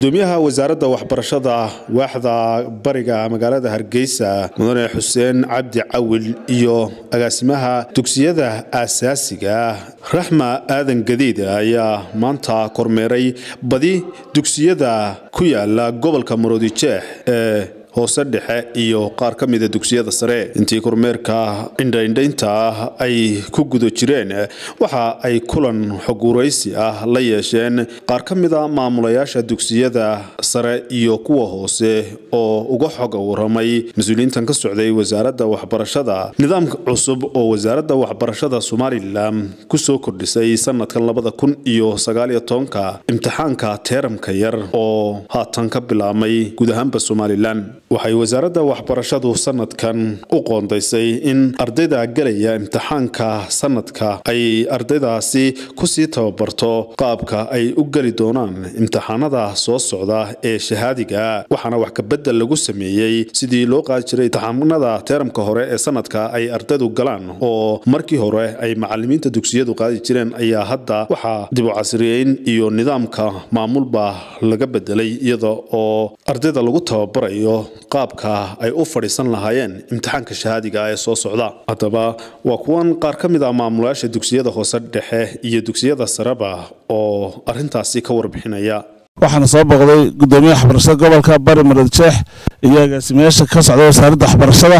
gudoomiyaha wasaaradda waxbarashada waaxda bariga magaalada hargeysa mudane xuseen cabdi cawil iyo agaasimaha dugsiyada aasaasiga raxma aadan gadiid ayaa maanta kormeeray badi dugsiyada ku yaala gobolka maroodijeex ee hoose dhexe iyo qaar ka mida dugsiyada sare intii kormeerka indhaindhaynta ah ay ku guda jireen waxa ay kulan xoguraysi ah la yeesheen qaar ka mida maamulayaasha dugsiyada sare iyo kuwa hoose oo uga xoga waramay mas-uuliyiintan ka socday wasaaradda waxbarashada nidaamka cusub oo wasaaradda waxbarashada somalilan kusoo kordhisay sanadkan labada kun iyo sagaaliyo tobanka imtixaanka teeramka yar oo haatan ka bilaabmay guud ahaanba somalilan waxay wasaaradda waxbarashadu sanadkan u qoondaysay in ardayda gelaya imtixaanka sanadka ay ardaydaasi kusii tababarto qaabka ay u geli doonaan imtixaanada soo socda ee shahaadiga waxaana wax kabedel lagu sameeyey sidii loo qaadi jiray imtixaanada teeramka hore ee sanadka ay ardaydu galaan oo markii hore ay macalimiinta dugsiyadu qaadi jireen ayaa hadda waxaa dib u casriyeyn iyo nidaamka maamulba laga bedelay iyada oo ardayda lagu tababarayo qaabka ay u fadhiisan lahaayeen imtixaanka shahaadiga ee soo socda haddaba waa kuwan qaar ka mid ah maamulayaasha dugsiyada hoose dhexe iyo dugsiyada sareba oo arintaasi ka warbixinaya waxaana soo booqday gudoomiyaha waxbarashada gobolka bari maroodjeex iyo agaasimayaasha ka socda wasaaradda waxbarashada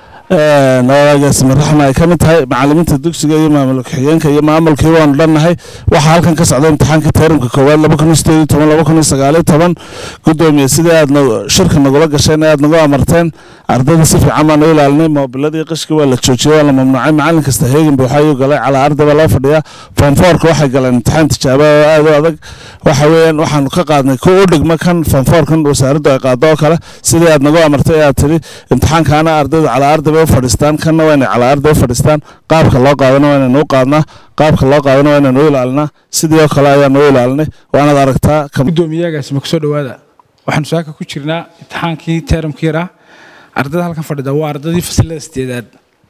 agaasime raxma ay ka mid tahay macalimiinta dugsiga iyo maamul ku-xigeenka iyo maamulkii waanu dhannahay waxaa halkan ka socda imtixaanka tayramka koowaad laba kun iyo sideed iyo toban laba kun iyo sagaaliyo toban gudoomiye sidii aad shirka nagula gasheen aad nagu amarteen ardayda si fiican baan u ilaalinay moobiladii qishkii waa la joojiyey waa la mamnuucay macalin kasta heegin buuxa ayuu galay calaa arday baa loo fadhiyaa foomfoorka waxay galeen imtixaan tijaaba oo aad u adag waxa weeyaan waxaanu ka qaadnay kuwa u dhigma kan foomfoorkan wasaaraddu ay qaado oo kale sidii aad nagu amartay aad tidhi imtixaankaana ardaydu calaa arday bay u fadhiistaan kanna waa inay calaa arday u fadhiistaan qaabka loo qaadana waa inaynu u qaadnaa qaabka loo qaadana waa inaynu u ilaalinaa sidii oo kale ayaanu u ilaalinay waanaad aragtaa gudoomiyaagaasima kusoo dhawaada waxaanu saaka ku jirnaa imtixaankii teeramkii yaraa ardayda halkan fadhida waa ardaydii fasilada sideedaad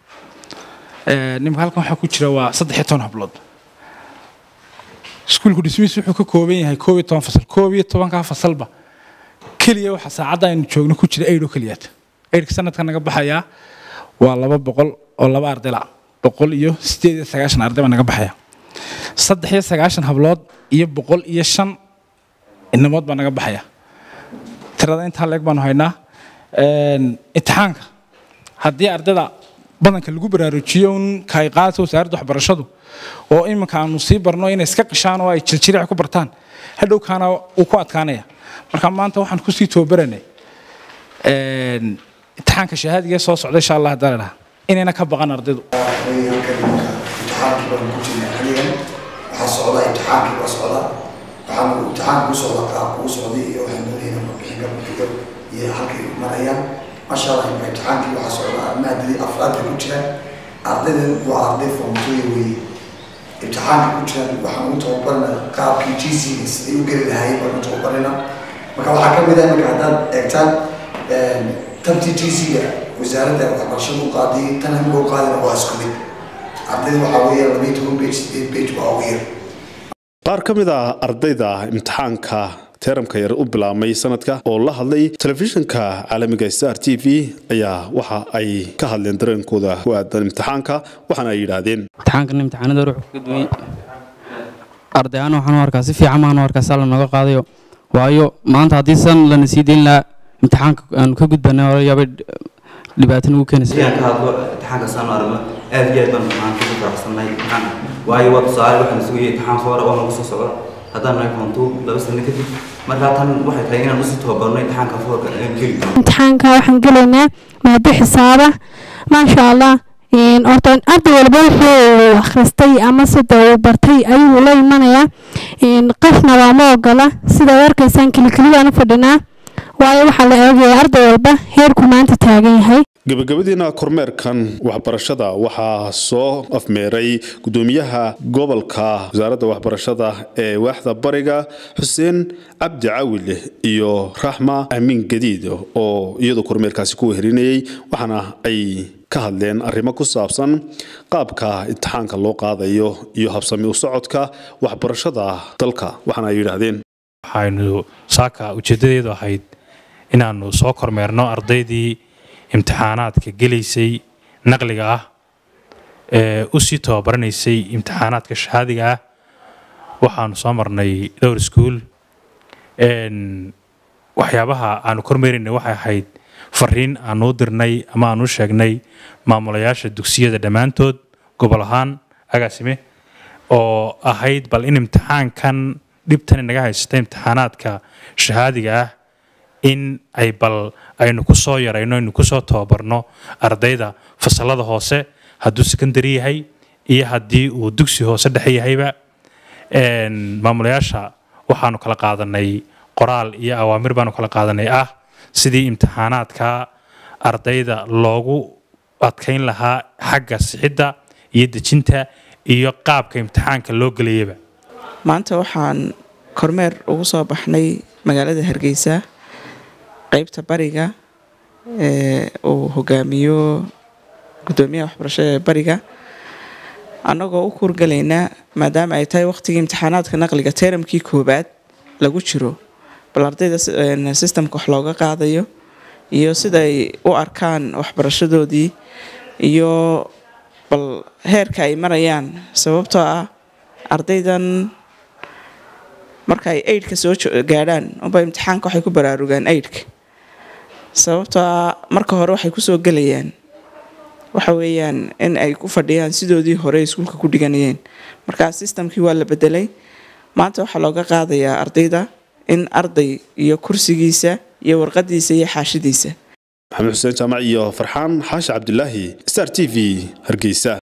nimka halkan waxaa ku jira waa saddex iyo toban hablood iskuulku dhismihiis wuxuu ka kooban yahay koob iyo toban fasal koob iyo tobankaa fasalba keliya waxaa saacadda aynu joogno ku jira eidh oo keliyaad eidhka sanadka naga baxayaa waa laba boqol oo laba ardayla boqol iyo sideed iyo sagaashan arday baa naga baxaya saddex iyo sagaashan hablood iyo boqol iyo shan inamood baa naga baxaya tirada intaa leeg baanu haynaa imtixaanka haddii ardayda badanka lagu baraarujiyo un kaay qaadata wasaaradda waxbarashadu oo iminka aanu sii barno inay iska qishaan oo ay jiljiric ku bartaan hadhowkaana uu ku adkaanaya marka maanta waxaan kusii tababaranay imtixaanka shahaadiga soo socda insha allah haddaan idhaha inayna ka baqan ardaydu imtixaankii baan ku jirnay xaligan waxaa socda imtixaankii waa socda waxaan imtixaanka u socda qaabka u socday iyo waxaan doonayna mabixinka buxiga iyo halkay marayaan masha allah imtixaankii waxaa socda maadadii afraadka ku jiraan ardaydan waa arday foomtooya weeye imtixaanka ku jiraan waxaan u tababarna qaabkii gcga siday u geli lahaayeen baan u tababarina marka waxaa ka mid ah iminka haddaad eegtaan tabtii gcga wasaaradda waxbarashada u qaaday tan amiga u qaadina waa isku mid ardayda waxaa weeyaan labayo toban bage sideed bage baa ugu yar qaar ka mid ah ardayda imtixaanka teeramka yar u bilaabmay sanadka oo la hadlay telefishinka caalamiga star t v ayaa waxa ay ka hadleen dareenkooda ku aadan imtixaanka waxaana ay yidhaahdeen imtixaankan imtixaanada ruux ka duway arday ahaan waxaan u arkaa si fiican baan u arkaa saa lanoga qaadayo waayo maanta haddii san lana sii deyn lahaa imtixaanka aanu ka gudbanay hore yaabay dhibaato nagu keenaysa ka hadlo imtixaanka saanu aragno aad iyo aad baan maanta ku faraxsannahay imtixaan waayo waa tusaale waxaan sugayay imtixaan foora oo nagu soo socdo haddaan nahay foontuu laba sano kadib markaa tan waxay tahay inaan usii tababarno imtixaanka foorka aan geli imtixaanka waxaan gelaynaa maado xisaaba maasha allah horta arday walba wuxuu akhristay ama sida uu bartay ayuu la imanayaa qofna waama ogola sidaad arkaysaan kelikeli baan u fadhinaa waayo waxaa la eegaya arday walba heerku maanta taagan yahay gabagabadiina kormeerkan waxbarashada waxaa soo afmeeray gudoomiyaha gobolka wasaaradda waxbarashada ee waaxda bariga xuseen cabdi cawil iyo raxma amiin gadiid oo iyadu kormeerkaasi ku weherinayay waxaana ay ka hadleen arrimo ku saabsan qaabka imtixaanka loo qaadayo iyo habsami u socodka waxbarashada dalka waxaana ay yidhaahdeen waxaynu saaka ujeeddadeedu ahayd inaannu soo kormeerno ardaydii imtixaanaadka gelaysay naqliga ah ee u sii tababaranaysay imtixaanaadka shahaadiga ah waxaanu soo marnay dhowr iskuul waxyaabaha aanu kormeeraynay waxay ahayd fariin aanu u dirnay ama aanu u sheegnay maamulayaasha dugsiyada dhammaantood gobol ahaan agaasime oo ahayd bal in imtixaankan dhibtan inaga haysta imtixaanaadka shahaadiga ah in ay bal aynu ku soo yarayno aynu ku soo tababarno ardayda fasalada hoose hadduu secondary yahay iyo haddii uu dugsi hoose dhexe yahayba maamulayaasha waxaanu kala qaadanay qoraal iyo awaamir baanu kala qaadanay ah sidii imtixaanaadka ardayda loogu adkayn lahaa xagga sixidda iyo dejinta iyo qaabka imtixaanka loo gelayaba maanta waxaan kormeer ugu soo baxnay magaalada hargeysa qeybta bariga ee uu hogaamiyo gudoomiyaha waxbarashada ee bariga annagoo u kuurgalaynaa maadaama ay tahay waqtigii imtixaanaadka naqliga teramkii koobaad lagu jiro bal ardayda sistamka wax looga qaadayo iyo siday u arkaan waxbarashadoodii iyo bal heerka ay marayaan sababtoo ah ardaydan marka ay aidhka soo gaadhaan unba imtixaanka waxay ku baraarugaan aidhka sababtoo ah marka hore waxay kusoo gelayaan waxa weeyaan in ay ku fadhiyaan sidoodii hore iskuulka ku dhiganayeen markaa sistamkii waa la bedelay maanta waxaa looga qaadayaa ardayda in arday iyo kursigiisa iyo warqadiisa iyo xaashidiisa maxamed xuseen jaamac iyo farxaan xaashi cabdulaahi star t v hargeysa